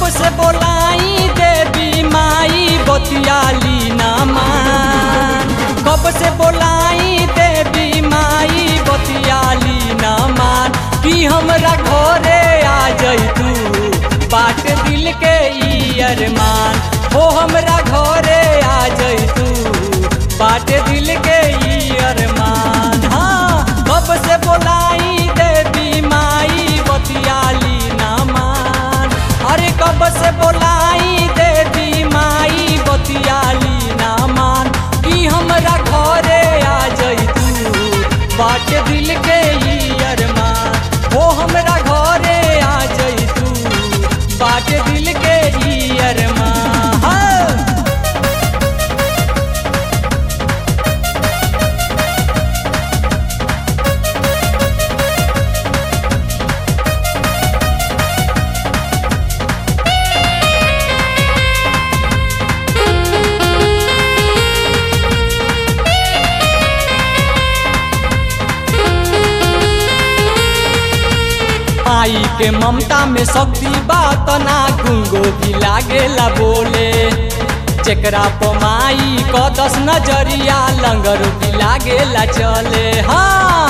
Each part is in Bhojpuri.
से बोलाई देवी माई बतियाली ना मान कब से बोलाई देवी माई बतियाली ना मान कि हमरा घरे आ जैतू बाट दिल के ई अरमान हो हमरा घरे आ जैतू बाट दिल के ई अरमान हाँ कब से बोलाई देवी माई बतियाली ना मान अरे कब से बोलाई देवी माई बतियाली ना मान कि हमरा घरे आ जैतू बाट दिल के ई अरमान हो हमरा घरे आ जैतू बाट दिल के ई अरमान हाँ। माई के ममता में शक्ति बात ना गुंगो भी लागेला बोले जेकरा प माई क दस नजरिया लंगर भी लागेला चले हाँ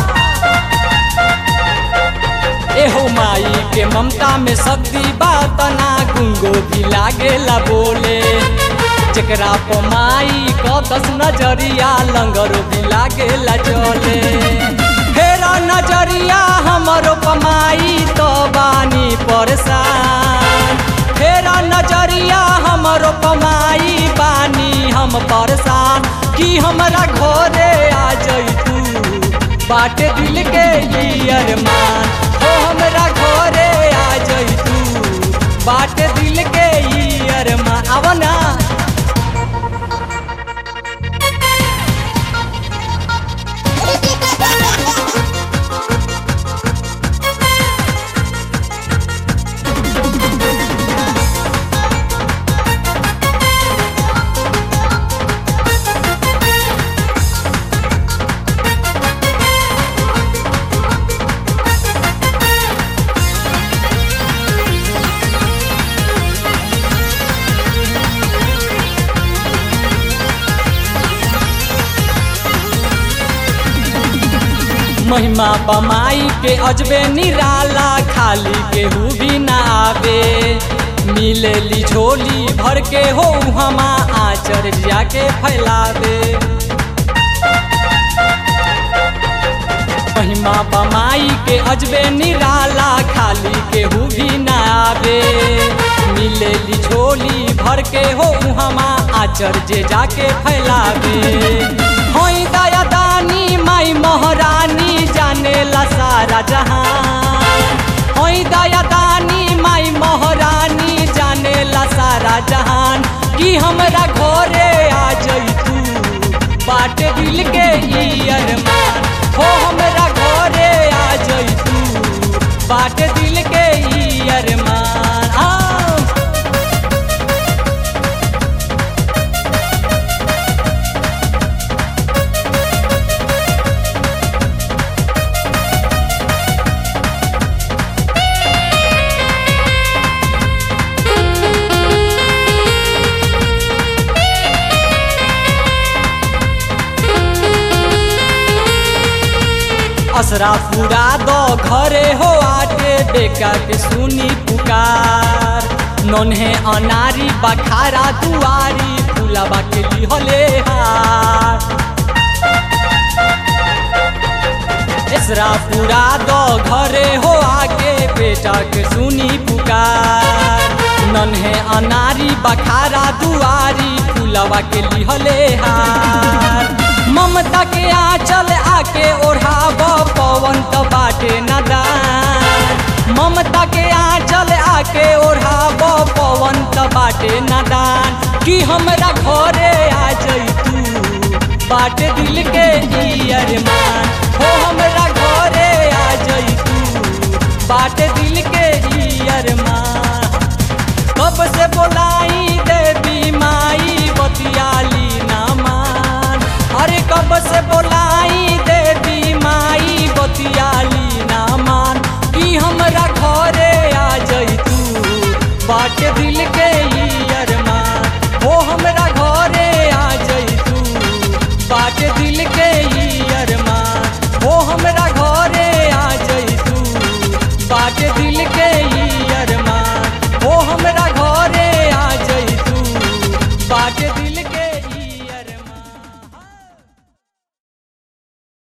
एहो माई के ममता में शक्ति बात ना गुंगो भी लागेला बोले जेकरा प माई क दस नजरिया लंगर भी लागेला चले फेरा नजरिया हमरो पमाई तो बानी परेशान फेरा नजरिया हमरो पमाई बानी हम परेशान कि हमरा घरे आ जैतू बाट दिल के ई अरमान हो हमरा घरे आ जैतू बाट दिल के ई अरमान आव ना महिमा बमाई के अजबे निराला खाली केहू भी ना आवे मिलेली झोली भर के हो हमा आचर जाके फैलावे महिमा बमाई के अजबे निराला खाली केहू भी ना आवे मिलेली झोली भर के हो हमा आचर जे जाके फैलावे होई दया दानी माई महारानी जानेला सारा जहान होई दया दानी माई महारानी जानेला सारा जहान कि हमरा घरे आ जैतू बाट दिल के ई अरमान हो हमरा घरे आ जैतू बाट दिल के ई अरमान आ असरा पूरा दो घरे हो आटे बेका के सुनी पुकार नन्हे अनारी बखारा दुआरी फुलाबा के लिहले हार इसरा पूरा दो घरे हो आगे बेटा के सुनी पुकार नन्हे अनारी बखारा दुआरी फुलावा के लिहले हार ममता के आंचल आके ओढ़ाब पवन त बाटे नदान ममता के आंचल आके ओढ़ाब पवन त बाटे नदान कि हमरा घरे आ जैतू बाट दिल के ई अरमान